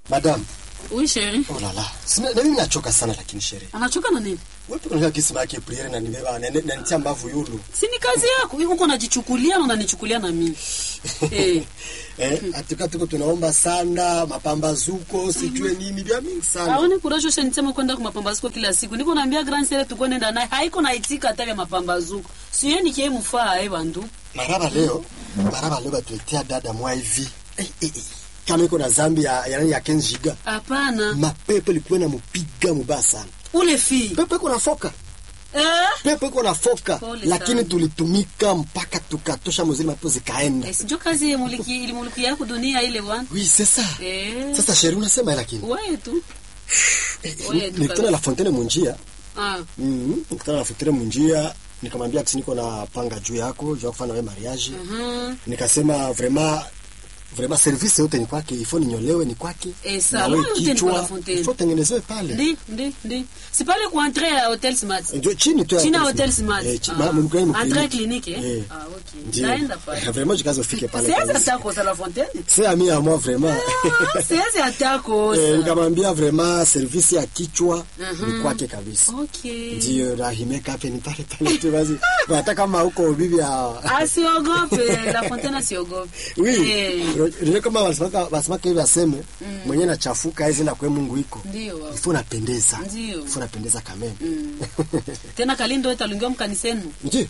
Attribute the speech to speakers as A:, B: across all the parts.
A: Madam,
B: Oui, chérie.
A: oh la la. Sina, na mimi nachoka sana lakini sherehe.
B: Anachoka na nini?
A: Wewe pia unataka kisi yake priere na nibeba na na nitia mbavu yulu.
B: Si ni kazi yako. Wewe uko unajichukulia na unanichukulia na mimi. Eh.
A: Eh, atika tuko tunaomba sana mapambazuko, sijue nini vya mingi sana.
B: Aone kurajo sha nisema kwenda kwa mapambazuko kila siku. Niko naambia grand sere tuko nenda naye. Haiko na itika hata vya mapambazuko. Si yeye nikie mfaa eh bandu.
A: Maraba leo, maraba leo batuletea dada mwa hivi. Eh, eh, eh. Kama iko na zambi ya ya, ya Kenjiga.
B: Hapana.
A: Mapepo ilikuwa na mupiga mubaya sana.
B: Ule fi.
A: Pepo iko na foka.
B: Eh?
A: Pepo iko na foka.
B: Pole
A: Lakini
B: sana.
A: tulitumika mpaka tukatosha muzili mapepo zikaenda.
B: Eh, Sijui kazi ya muliki ili muliki yako dunia ile bwana.
A: Oui, c'est ça.
B: Eh.
A: Sasa sheri unasema lakini.
B: Wewe tu.
A: Eh,
B: Wewe tu
A: Nilikutana la Fontaine munjia.
B: Ah.
A: Mhm. Nilikutana la Fontaine munjia. Nikamwambia kisi niko na panga juu yako, juu ya kufanya wewe mariage.
B: Mhm.
A: Nikasema vraiment vraiment service yote ni kwake, ifo ninyolewe ni kwake.
B: Eh,
A: Na
B: salon
A: wewe
B: yote ni kwa
A: kichwa,
B: La Fontaine.
A: ifo tengenezewe pale.
B: Ndi, ndi, ndi. Si pale kwa entrée ya Hotel Smart.
A: Ndio chini tu ya
B: China
A: Hotel
B: Hotel
A: Smart.
B: Smart.
A: Eh, chi-
B: Ah.
A: ma- mlikuwa ni
B: Entrée
A: mkliniki.
B: clinique eh?
A: Eh.
B: Ah, okay.
A: Ndio.
B: Naenda pale.
A: Vraiment jikazo ufike pale.
B: Siwezi
A: kabisa.
B: hata kosa La Fontaine.
A: C'est ami à moi vraiment.
B: Ah, Siwezi hata kosa.
A: Eh, nikamwambia vraiment service ya kichwa
B: Mhm.
A: ni kwake kabisa.
B: Okay.
A: Ndio rahimeka hapo ni pale pale tu basi. Hata kama huko bibi ya
B: Asiogope, La Fontaine asiogope.
A: Oui.
B: Eh,
A: Ndio kama wasimaka wasimaka hivi aseme mwenye nachafuka hizi na kwa Mungu iko.
B: Ndio. wao.
A: Ifo napendeza.
B: Ndio.
A: Ifo napendeza kameme.
B: Mm. Tena Kalindo italungiwa mkanisenu.
A: Ndio.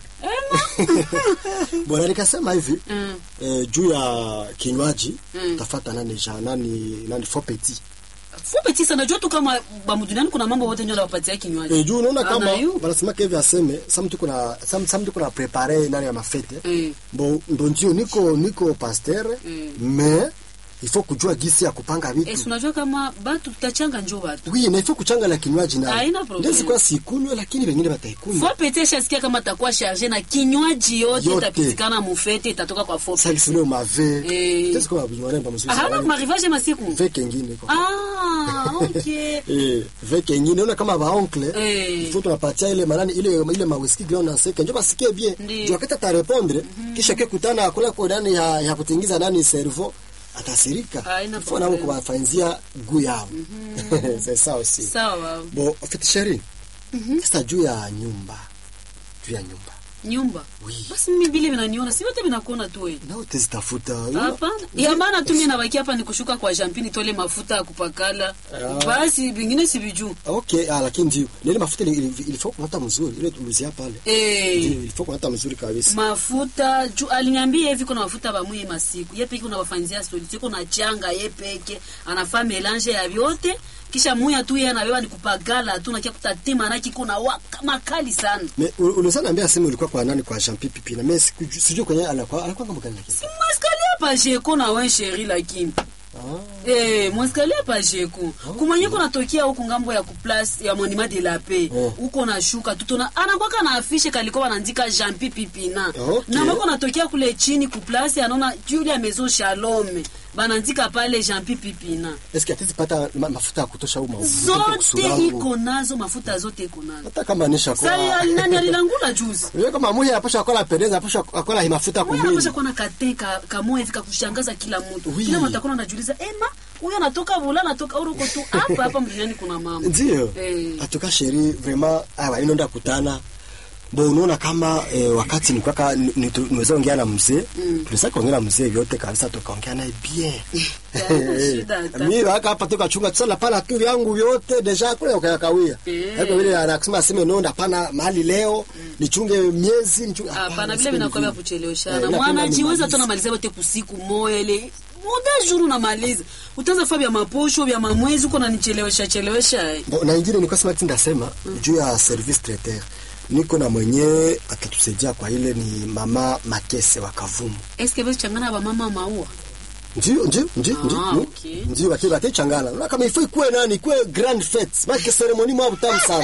A: Bwana nikasema hivi
B: Mm.
A: eh, juu ya kinywaji
B: Mm.
A: tafata nani ja nani nani faux petit.
B: Fupe tisa najua tu kama bamuduniani kuna mambo wote ndio wapatia kinywaji.
A: Eh, juu unaona
B: Ah,
A: kama
B: na yu.
A: wanasema hivi aseme some tuko na some some tuko na prepare nani ya mafete.
B: Eh.
A: Bon, ndo ndio niko niko pasteur
B: Mm.
A: mais il faut kujua gisi ya kupanga
B: Eh,
A: vitu.
B: si unajua kama batu tutachanga njoo batu.
A: Oui, na il faut kuchanga la kinywaji na.
B: Haina problem.
A: Ndio sikuwa sikunywe lakini wengine wataikunywa.
B: Fopete shasikia kama takuwa charge na kinywaji yote
A: Yote.
B: itapitikana mufete itatoka kwa
A: Sasa
B: Fopete.
A: kisino mave.
B: Eh.
A: Qu'est-ce qu'on a besoin d'un monsieur?
B: Ahana kumarivaje masiku.
A: Ve kengine kwa.
B: Ah, okay.
A: Eh, ve kengine unaona kama ba oncle.
B: Eh.
A: Il faut tunapatia ile manani ile ile ma whisky ground na seke. Njoo basikie bien.
B: Ndio.
A: Ndio wakati atarepondre kisha kekutana kula kwa ndani ya, ya kutingiza nani cerveau atasirika.
B: Haina
A: Il faut nao
B: problem.
A: kuwafanzia guu yao. C'est ça aussi.
B: Sawa.
A: Bon, en fait chérie. Sasa juu ya nyumba. Juu ya nyumba.
B: Nyumba.
A: Oui.
B: Basi mimi vile vinaniona, si wote vinakuona tu wewe.
A: Na utazitafuta.
B: Hapana. Ya maana tu mimi nabaki hapa ni kushuka kwa champini tole mafuta ya kupakala.
A: Ah.
B: Basi vingine si vijuu.
A: Okay, ah, lakini ndio. Na ile mafuta ile il faut kunata mzuri. Ile tulizia pale.
B: Eh.
A: Ndio, il faut kunata mzuri kabisa.
B: mafuta juu aliniambia hivi kuna mafuta bamwie masiku ye peke unawafanzia solution kuna changa ye peke anafaa melange ya vyote kisha muya tu yeye anabeba ni kupagala tu nakia kutatima na kiko na waka makali sana
A: Me ulizana niambia simu ilikuwa kwa nani kwa Jean Pipi na mimi sikujua sijui kwenye alikuwa alikuwa kama gani lakini.
B: mweskalia pa jeko na we sheri lakini
A: Ah.
B: Eh, mweskalia pa jeko kumwenye kuna tokea huku ngambo ya kuplas ya monument de la paix
A: Oh.
B: huko na shuka tutona anakwaka na afishe kalikuwa wanaandika Jean Pipi Pina
A: Okay.
B: na mwako natokea kule chini kuplasi anaona Julia Maison Shalom banaandika pale Jean Pipi Pina
A: Est-ce que atezi pata ma, mafuta ya kutosha au mafuta
B: zote iko nazo mafuta zote iko nazo
A: Hata kama nisha kwa.
B: sasa nani alilangula juzi
A: Wewe kama muhi anapasha kwa pendeza, anapasha kwa hii mafuta
B: Wewe
A: kumili.
B: unapaswa kuwa na kate ka, kamoja hivi kakushangaza kila mtu.
A: Oui.
B: Kila mtu atakuwa anajiuliza, "Ema, huyu anatoka Bula, anatoka Uruko tu hapa hapa mduniani kuna mama."
A: Ndio.
B: Eh.
A: Atoka sheri vraiment awa inaenda kutana. Bo unaona kama eh, wakati nilikuwa ka niweza ongea na mzee, mm. tulisaka kuongea na mzee vyote kabisa tukaongea naye bien.
B: Haina shida hata.
A: Mimi waka hapa toka chunga tsala pana tu vyangu vyote deja kule ukayakawia.
B: Eh.
A: Hapo vile anasema aseme no ndapana mahali leo nichunge miezi nichunge
B: Hapana, vile
A: siku
B: vinakuwa vya
A: hivi.
B: kucheleweshana.
A: Eh, napenda
B: Mwanajiweza
A: nimalize.
B: tu anamaliza wote kusiku moja ile muda juru unamaliza. Utaanza faa vya maposho vya mamwezi uko nanichelewesha chelewesha. eh.
A: Bo, na ingine nilikuwa sema ati ndasema juu ya service traiteur. Niko na mwenye atatusaidia kwa ile ni mama Makese wa Kavumu.
B: Eske basi changana ba mama maua.
A: Ndio, ndio, ndio,
B: Ah,
A: ndio.
B: okay.
A: Ndio wati wati changana. Na kama ifai kuwe nani, kuwe grand fete. Maana ceremony mwa butamu sana.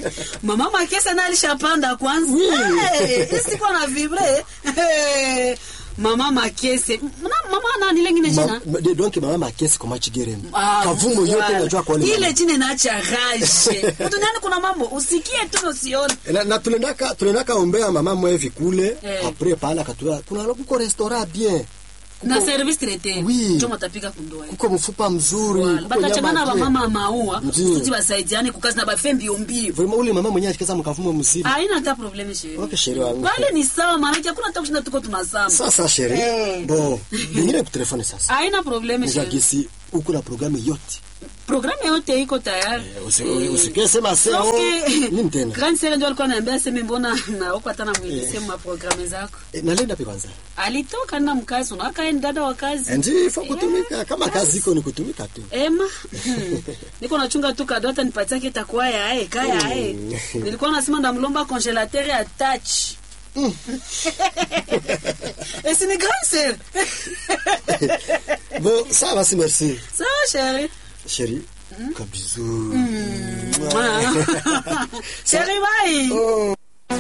B: Mama Makesa na alishapanda kwanza.
A: Oui.
B: Hey, siko na vibre. Hey. Mama Makese. Mna mama nani lengine jina?
A: Ma- de- donc mama Makese kwa machigereni.
B: Ah,
A: Kavumu yote
B: voilà.
A: unajua kwa ile.
B: ile chini naacha rage duniani kuna mambo usikie tu usione
A: na, na tulendaka tulendaka ombea mama mwevi kule
B: Eh.
A: apres pale akatua kuna kuko restaurant bien
B: na service traité
A: Oui.
B: njo matapika kundoa
A: kuko mfupa mzuri
B: Voilà.
A: kuko
B: bakachangana
A: nyama
B: bamama ya maua
A: Ndiyo.
B: kusudi basaidiane kukazi na bafe mbio mbio
A: vraiment ule mama mwenyewe akikaza mkavumo mzima
B: haina hata probleme sheri
A: Okay, sheri wangu.
B: pale ni sawa maanake hakuna hata kushinda tuko tunasama
A: sasa sheri
B: Eh.
A: bon ningine kutelefone sasa
B: haina probleme sheri
A: nijagisi uko na programu yote
B: programme yote iko tayari
A: Usi- usikie sema se
B: Sauf
A: oh,
B: que-
A: nini tena
B: Grand Sere ndio alikuwa ananiambia seme mbona naoko hata namwilise ma programme zako
A: Eh, nalenda pe kwanza
B: alitoka na mkazi unakae dada wa kazi
A: ndi fo kutumika kama kazi iko ni kutumika tu
B: ema niko nachunga tu kado hata nipatia kitakuwa yae kaya yae nilikuwa nasema ndamlomba congelateur ya touch esi ni Grand Sere
A: bon ça va si merci
B: sawa sheri
A: chérie ka bisou
B: sheri bye
A: oh